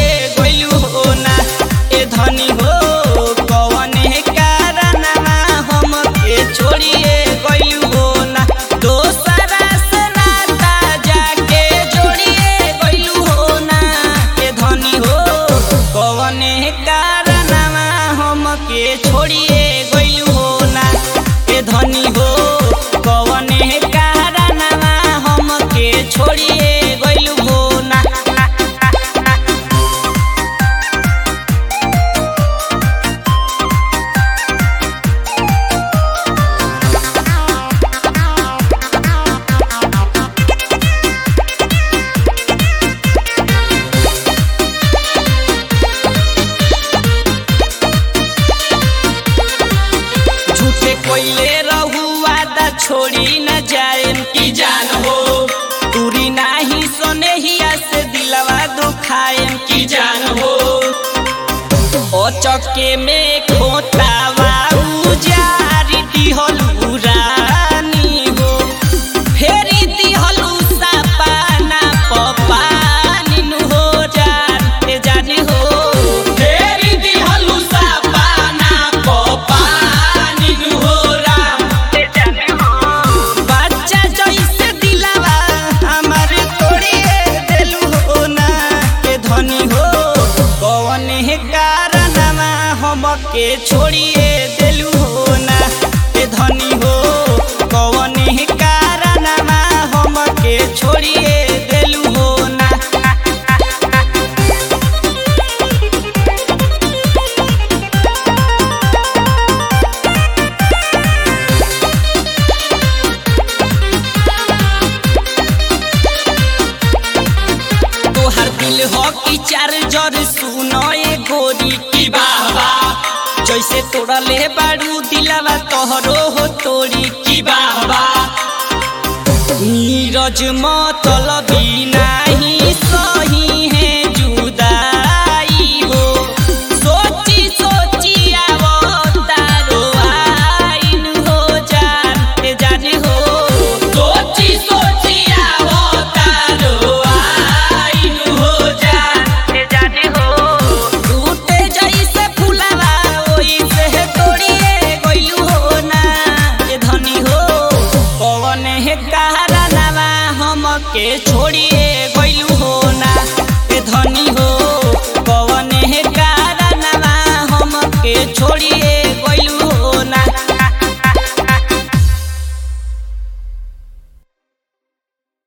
छोड़िए गइलू हो ना ए धनी हो कवने कारणवा हमके छोड़िए गइलू हो ना दोसरा से नाता जाके जोड़िए गइलू हो ना ए धनी हो कवने कारणवा हमके छोड़िए गइलू हो ना ए धनी हो कवने कारणवा हमके छोड़िए गइलू हो ना झूठे कोइले रहू वादा छोड़ी न जाए की जान हो दूरी नाही सोने हिया से दिलवा दुखाए की जान हो ओ चक्के में खोतावा उजारी दिहलू रानी हो फेरी दिहलू सपाना पपानी नु हो जाते जानी हो फेरी दिहलू सपाना पपानी नु हो राते जानी हो बच्चा जैसे दिलवा हमार तोड़िए देलू हो ना के धनी हो कौन है कारणवा हमके छोड़िए देलू हो ना के धनी हो कौन है कारणवा हमके छोड़िए देलू हो ना तोहर दिल हो कि चार्जर सुनो ए गोरी की बाबा जैसे तोड़ले बाड़ू दिलावा तोहरो हो तोरी की बाबा नीरज मतलबी नाही सही है जुदाई हो सोची सोची आवतारो आइन हो जान जाने हो सोची सोची आवतारो आइन हो जान जाने हो टूटे जैसे फुलावा ओइसे तोड़िए गइलू हो ना ए धनी हो कौन है कारणवा हमके छोड़िए